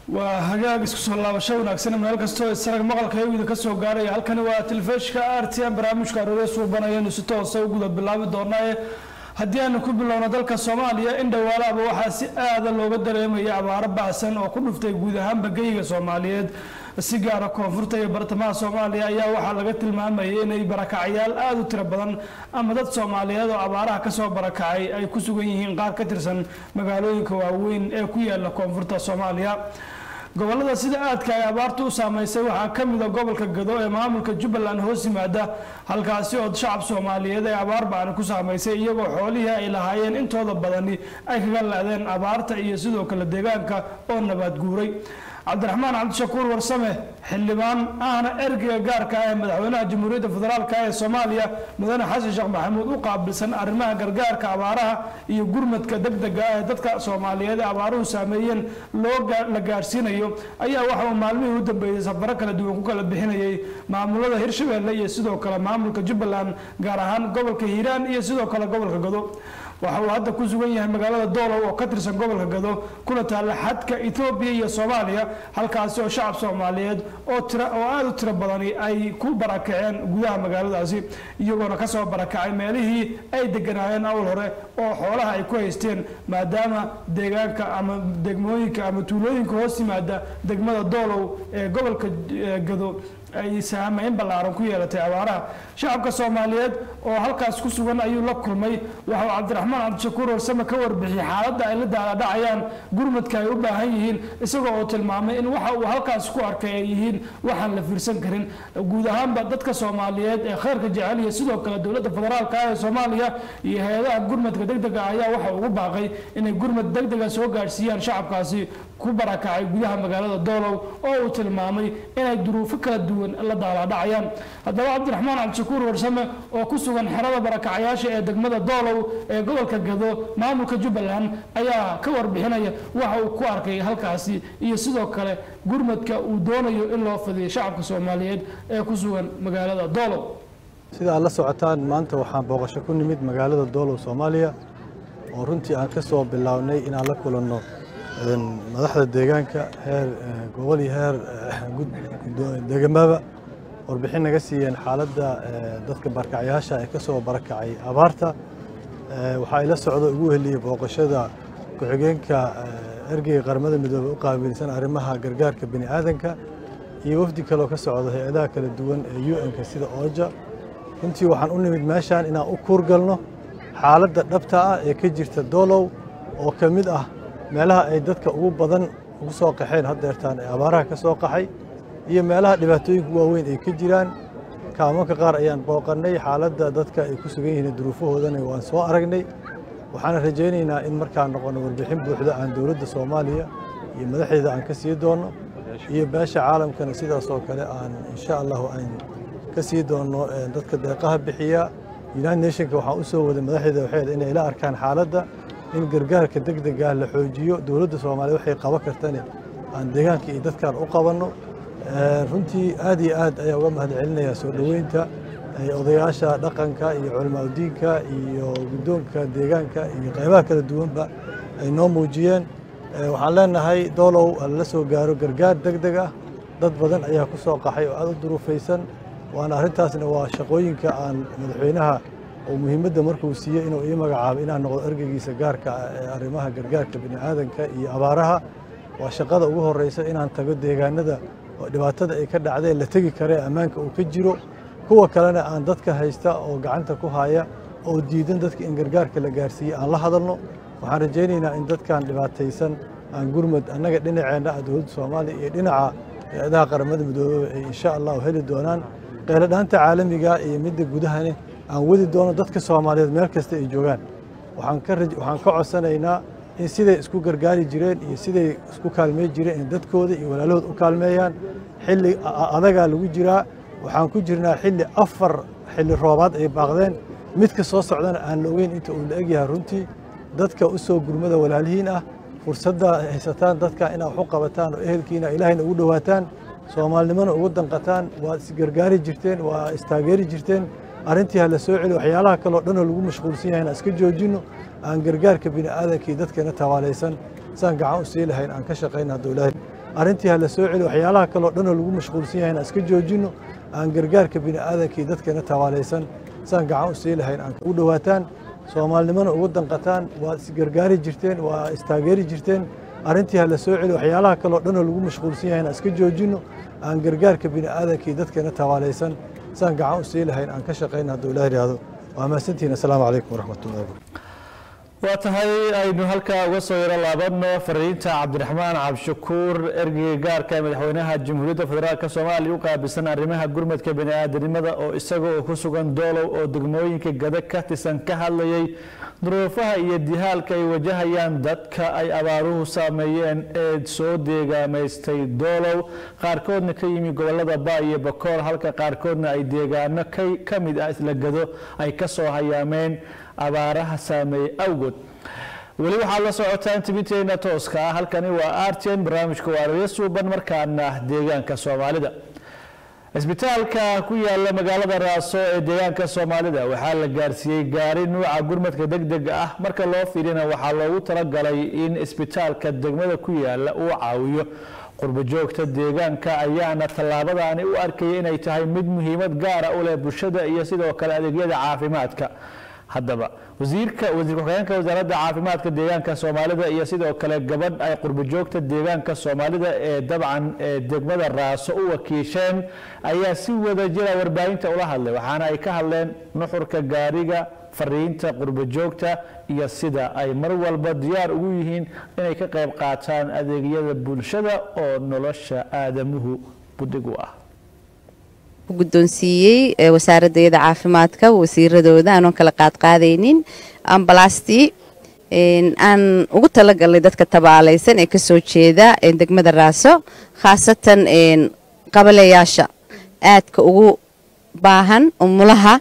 waa hagaag isku soo laabasho wanaagsan meel kastoo isarag maqalka hewida ka soo gaaraya halkani waa telefishka r t m barnaamijka aroore suubanayanu si toosa u guda bilaabi doonaaye haddii aanu ku bilowno dalka soomaaliya in dhawaalaaba waxaa si aada looga dareemaya abaaro bacsan oo ku dhuftay guud ahaanba geyga soomaaliyeed si gaara koonfurta iyo bartamaha soomaaliya ayaa waxaa laga tilmaamayay inay barakacyaal aada u tiro badan ama dad soomaaliyeed oo abaaraha kasoo barakacay ay ku sugan yihiin qaar ka tirsan magaalooyinka waaweyn ee ku yaala koonfurta soomaaliya gobolada sida aadka ay abaartu u saameysay waxaa ka mida gobolka gado ee maamulka jubbaland hoos yimaada halkaasi oo shacab soomaaliyeed ay abaar bacni ku saamaysay iyagoo xoolihii ay lahaayeen intooda badani ay kaga la-deen abaarta iyo sidoo kale deegaanka oo nabaad guuray cabdiraxmaan cabdishakuur warsame xildhibaan ahna ergeyga gaarka ah ee madaxweynaha jamhuuriyadda federaalk ee soomaaliya mudane xasan sheekh maxamuud u qaabilsan arrimaha gargaarka abaaraha iyo gurmadka degdega ah ee dadka soomaaliyeed ee abaaruhu saameeyeen loo la gaarsiinayo ayaa waxa uu maalmihii u dambeeyey safaro kala duwan ku kala bixinayay maamulada hirshabelle iyo sidoo kale maamulka jubbaland gaar ahaan gobolka hiiraan iyo sidoo kale gobolka gado waxa uu hadda ku sugan yahay magaalada doolow oo ka tirsan gobolka gado kuna taalla xadka etoobiya iyo soomaaliya halkaasi oo shacab soomaaliyeed oo tira oo aada u tiro badani ay ku barakaceen gudaha magaaladaasi iyagoona kasoo barakacay meelihii ay deganaayeen awal hore oo xoolaha ay ku haysteen maadaama deegaanka ama degmooyinka ama tuulooyinka hoos yimaada degmada doolow ee gobolka gado ay saameyn ballaaran ku yeelatay abaaraha shacabka soomaaliyeed oo halkaas ku sugan ayuu la kulmay waxauu cabdiraxmaan cabdishakuur warsame ka warbixiyey xaaladda ay la daaladhacayaan gurmadka ay u baahan yihiin isagoo oo tilmaamay in waxa uu halkaas ku arkay ay yihiin waxaan la fiirsan karin guud ahaanba dadka soomaaliyeed ee khayrka jecel iyo sidoo kale dowladda federaalka ah ee soomaaliya iyo hay-adaha gurmadka degdega ayaa waxa ugu baaqay inay gurmad degdega soo gaadhsiiyaan shacabkaasi ku barakacay gudaha magaalada doolow oo uu tilmaamay inay duruufo kala duwan la daalaadhacayaan haddaba cabdiraxmaan cabdishakuur warsame oo ku sugan xerada barakacayaasha ee degmada doolow ee gobolka gado maamulka jubbaland ayaa ka warbixinaya waxa uu ku arkay halkaasi iyo sidoo kale gurmadka uu doonayo in loo fidiyo shacabka soomaaliyeed ee ku sugan magaalada doolow sida aad la socotaan maanta waxaan booqasho ku nimid magaalada doolow soomaaliya oo runtii aan ka soo bilownay inaan la kulanno madaxda deegaanka heer gobol iyo heer degamaba warbixin naga siiyeen xaaladda dadka barakacyaasha ee ka soo barakacay abaarta waxaa ila socdo ugu heliyey booqashada ku-xigeenka ergeyga qaramada midoobey u qaabilsan arrimaha gargaarka bini aadanka iyo wafdi kaleoo ka socda hay-adaha kala duwan ee u n-ka sida ooja runtii waxaan u nimid meeshaan inaan u kuurgalno xaaladda dhabta ah ee ka jirta doolow oo ka mid ah meelaha ay dadka ugu badan ugu soo qaxeen haddeertaan ee abaaraha ka soo qaxay iyo meelaha dhibaatooyinka waaweyn ay ka jiraan kaamanka qaar ayaan booqannay xaaladda dadka ay ku sugan yihiin duruufahoodana waan soo aragnay waxaana rajaynaynaa in markaan noqono warbixin buuxda aan dowladda soomaaliya iyo madaxdeeda aan ka sii doonno iyo beesha caalamkana sidaas oo kale aan insha allahu aan ka sii doonno dadka deeqaha bixiya united nationka waxaan u soo waday madaxdeeda waxay inay ila arkaan xaaladda in gargaarka degdega la xoojiyo dowladda soomaaliya waxay qaban kartane aan deegaanka iyo dadkaan u qabanno runtii aad iyo aad ayaa uga mahad celinayaa soo dhoweynta odayaasha dhaqanka iyo culamaauddiinka iyo guddoonka deegaanka iyo qaybaha kala duwanba ay noo muujiyeen waxaan leenahay doolow lala soo gaaro gargaar degdeg ah dad badan ayaa ku soo qaxay oo aad u duruufaysan waana arrintaasna waa shaqooyinka aan madaxweynaha oo muhiimadda markuu siiyey inuu ii magacaabo inaan noqdo ergeygiisa gaarka ah ee arrimaha gargaarka bini aadanka iyo abaaraha waa shaqada ugu horreysa inaan tago deegaanada oo dhibaatada ay ka dhacdeen la tegi karee ammaanka uu ka jiro kuwa kalena aan dadka haysta oo gacanta ku haya oo diidan dadka in gargaarka la gaarsiiyey aan la hadalno waxaan rajaynaynaa in dadkan dhibaataysan aan gurmad annaga dhinaceenna ah dowladda soomaaliya iyo dhinaca hay-adaha qaramada midoobeba ay insha allahu heli doonaan qeyladhaanta caalamiga iyo midda gudahane aan wadi doono dadka soomaaliyeed meel kasta ay joogaan waxaan ka codsanaynaa in siday isku gargaari jireen iyo siday isku kaalmey jireen in dadkooda iyo walaalahood u kaalmeeyaan xilli adagaa lagu jiraa waxaan ku jirnaa xilli afar xilli roobaad ay baaqdeen midka soo socdana aan la ogeyn inta uu la egyahay runtii dadka u soo gurmada walaalihiin ah fursadda haysataan dadka inaad wax u qabataan oo ehelkiina ilaahayna ugu dhowaataan soomaalinimona ugu danqataan waad isgargaari jirteen waa istaageeri jirteen arrintii ha la soo celi waxyaalaha kaleo dhanoo lagu mashquulsan yahay aan iska joojinno aan gargaarka bini aadamka iyo dadkeena tawaalaysan saan gacan u sii lahayn aan ka shaqayna hadduu ilaahay arrintii ha la soo celi waxyaalaha kale oo dhan oo lagu mashquulsan yahay aan iska joojinno aan gargaarka bini aadanka iyo dadkeena tawaalaysan saan gacan u sii lahayn aan ugu dhowaataan soomaalinimona ugu danqataan waa isgargaari jirteen waa istaageeri jirteen arrintii ha la soo celi waxyaalaha kale oo dhan oo lagu mashquulsan yahay aan iska joojinno aan gargaarka bini aadanka iyo dadkeena tawaalaysan saan gacan u sii lahayn aan ka shaqayna hadduu ilaah yidhaahdo waa mahadsantihiin assalaamu calaykum waraxmatullahi wabarakatu waa tahay aynu halkaa uga soo yaro laabano fariinta cabdiraxmaan cabdishakuur ergeyga gaarka ee madaxweynaha jamhuuriyadda federaalk soomaaliya u qaabilsan arrimaha gurmadka bani'aadanimada oo isaga oo ku sugan doolow oo degmooyinka gada ka tirsan ka hadlayay duruufaha iyo dihaalka ay wajahayaan dadka ay abaaruhu saameeyeen ee soo deegaamaystay doolow qaarkoodna ka yimi gobolada baa iyo bakool halka qaarkoodna ay deegaano ka mid ah isla gado ay ka soo hayaameen abaaraha saameeyey awgood weli waxaad la socotaan tibinteena tooska ah halkani waa artn barnaamijka waaraya suuban markaana deegaanka soomaalida cisbitaalka ku yaala magaalada raaso ee deegaanka soomaalida waxaa la gaarsiiyey gaari nuuca gurmadka degdega ah marka loo fiirina waxaa loogu talagalay in cisbitaalka degmada ku yaala uu caawiyo qurbajoogta deegaanka ayaana tallaabadaani u arkaya inay tahay mid muhiimad gaara u leh bulshada iyo sidoo kale adeegyada caafimaadka haddaba wasiirka wasiir ku-xigeenka wasaaradda caafimaadka deegaanka soomaalida iyo sidoo kale gabadh ay qurbajoogta deegaanka soomaalida ee dabcan ee degmada raaso u wakiisheen ayaa si wada jira warbaahinta ula hadlay waxaana ay ka hadleen nuxurka gaariga fariinta qurbajoogta iyo sida ay mar walba diyaar ugu yihiin inay ka qayb qaataan adeegyada bulshada oo nolosha aadamuhu budhig u ah guddoonsiiyey wasaaradayada caafimaadka wasiiradooda aanoon kala qaadqaadaynin ambalastii aan ugu talagalnay dadka tabaalaysan ee kasoo jeeda degmada raaso khaasatan qabaleyaasha aadka ugu baahan umulaha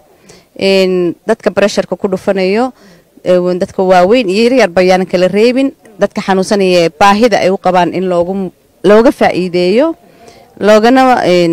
dadka baresharka ku dhufanayo dadka waaweyn iyo yaryar bayaanan kala reebin dadka xanuunsanaya baahida ay u qabaan in looga faa'iideeyo loogana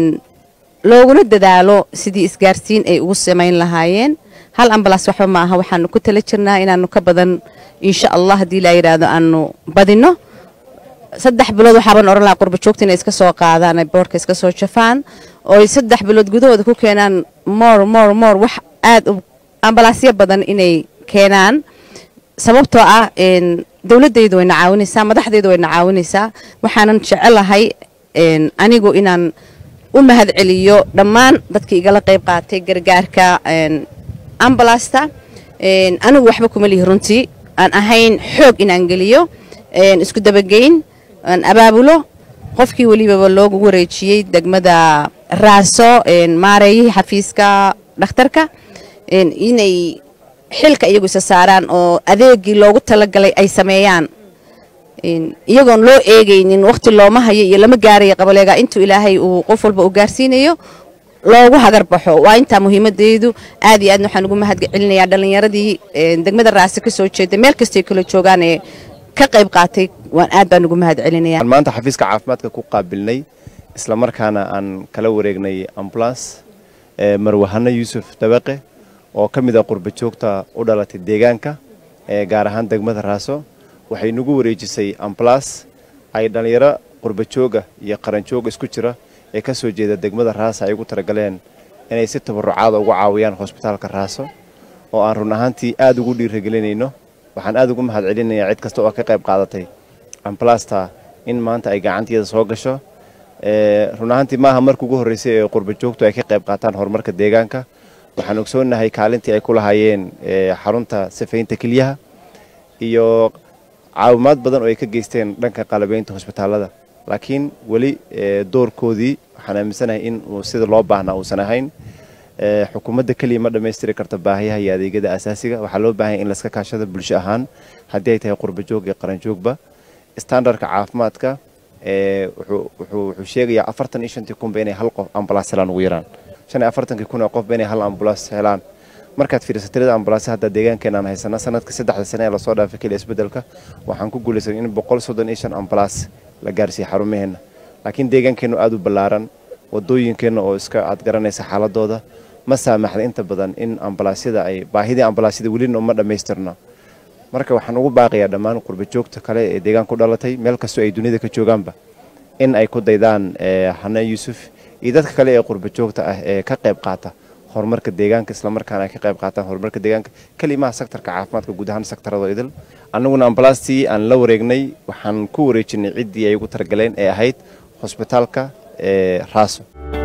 looguna dadaalo sidii isgaarsiin ay ugu samayn lahaayeen hal ambalaas waxba ma aha waxaanu ku tala jirnaa inaanu ka badan insha allah haddii laa yidhaahdo aanu badino saddex bilood waxaaban oran lahaa qurbajoogta inay iska soo qaadaan ay boorka iska soo jafaan oo ay saddex bilood gudahooda ku keenaan moor moor moor wax aad u ambalaasyo badan inay keenaan sababtoo ah dowladaydu wayna caawinaysaa madaxdaydu wayna caawinaysaa waxaanan jecelahay anigu inaan u mahad celiyo dhammaan dadkii igala qayb qaatay gargaarka ambalasta anigu waxba kuma lihi runtii aan ahayn xoog inaan geliyo isku dabageyn aan abaabulo qofkii welibaba loogu wareejiyey degmada raaso maareeyihii xafiiska dhakhtarka inay xilka iyagu isa saaraan oo adeegii loogu talagalay ay sameeyaan iyagoon loo eegaynin waqti looma hayo iyo lama gaaraya qabaleega intuu ilaahay uu qof walba u gaarsiinayo loogu hagar baxo waa intaa muhiimadeedu aad iyo aadna waxaan ugu mahad celinayaa dhallinyaradii degmada raasi ka soo jeeda meel kastay kala joogaan ee ka qayb qaatay waan aad baan ugu mahad celinaya maanta xafiiska caafimaadka ku qaabilnay isla markaana aan kala wareegnay ambulance marwahano yuusuf dabaqe oo ka mid ah qurbajoogta u dhalatay deegaanka gaar ahaan degmada raaso waxay nagu wareejisay ambalas ay dhallinyaro qurbajooga iyo qaranjooga isku jira ee ka soo jeeda degmada raaso ay ugu talagaleen inay si tabarucaada ugu caawiyaan hosbitaalka raaso oo aan run ahaantii aad ugu dhiiragelinayno waxaan aad ugu mahad celinayaa cid kasta oo ka qayb qaadatay ambalasta in maanta ay gacanteeda soo gasho run ahaantii maaha marka ugu horreysay ee qurbajoogtu ay ka qayb qaataan horumarka deegaanka waxaan ogsoonnahay kaalintii ay ku lahaayeen xarunta sifaynta kelyaha iyo caawimaad badan oo ay ka geysteen dhanka qalabeynta hosbitaalada laakiin weli doorkoodii waxaan aaminsanahay in uu sida loo baahnaa uusan ahayn xukuumadda keliya ma dhammaystiri karta baahiyaha iyo adeegyada asaasiga waxaa loo baahanya in laska kaashada bulsho ahaan haddii ay tahay qurbajoog iyo qaranjoogba standardka caafimaadka wuxuu sheegayaa afartan iyo shantii kunba inay hal qof ambalaas helaan ugu yaraan shan iyo afartankii kun oo qofba inay hal ambulaas helaan markaad fiiriso tirada ambulaasya hadda deegaankeenaan haysana sanadka saddexda sane ee lasoo dhaafay keliya isbedelka waxaan ku guulaysan in boqol soddon iyo shan ambalaas la gaarsiiya xarumaheenna laakiin deegaankeennu aada u ballaaran wadooyinkeenna oo iska aad garanaysa xaaladooda ma saamaxda inta badan in ambalaasyada ay baahidii ambalaasyada welina uma dhammaystirno marka waxaan ugu baaqayaa dhammaan qurbajoogta kale ee deegaanka u dhalatay meel kastoo ay duniyada ka joogaanba in ay ku daydaan xanaan yuusuf iyo dadka kale ee qurba joogta ah ee ka qayb qaata horumarka deegaanka islamarkaana ay ka qayb qaataan horumarka deegaanka kelimaha sektarka caafimaadka guud ahaan sektarada idil annaguna ambalastii aan la wareegnay waxaan ku wareejinay ciddii ay ugu taragaleen ee ahayd hosbitaalka ee raaso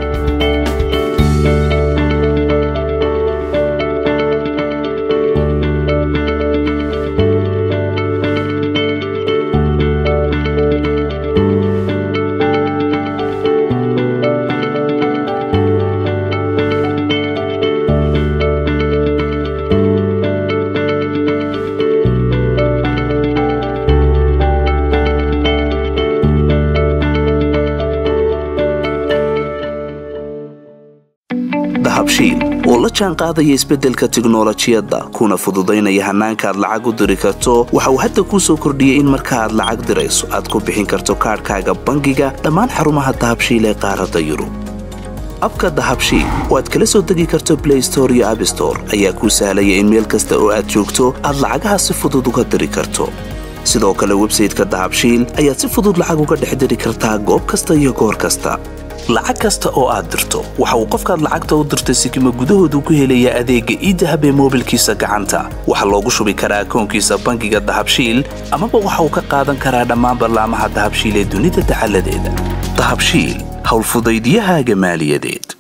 dahabshiil oo la jaan qaadaya isbeddelka tiknolojiyadda kuna fududaynaya hannaanka aad lacag u diri karto waxa uu hadda kuu soo kordhiyey in marka aad lacag dirayso aad ku bixin karto kaadhkaaga bangiga dhammaan xarumaha dahabshiil ee qaaradda yurub abka dahabshiil oo aad kala soo degi karto blay store iyo abstore ayaa kuu sahlaya in meel kasta oo aad joogto aad lacagaha si fudud uga diri karto sidoo kale websayteka dahabshiil ayaad si fudud lacag uga dhex diri kartaa goob kasta iyo goor kasta lacag kasta oo aad dirto waxa uu qofkaad lacagta u dirtay sikima gudahoodu ku helayaa adeegga iidahab ee moobilkiisa gacanta waxaa loogu shubi karaa akoonkiisa bangiga dahabshiil amaba waxa uu ka qaadan karaa dhammaan ballaamaha dahabshiil ee dunida dacaladeeda dahabshiil howlfudaydyahaaga maaliyadeed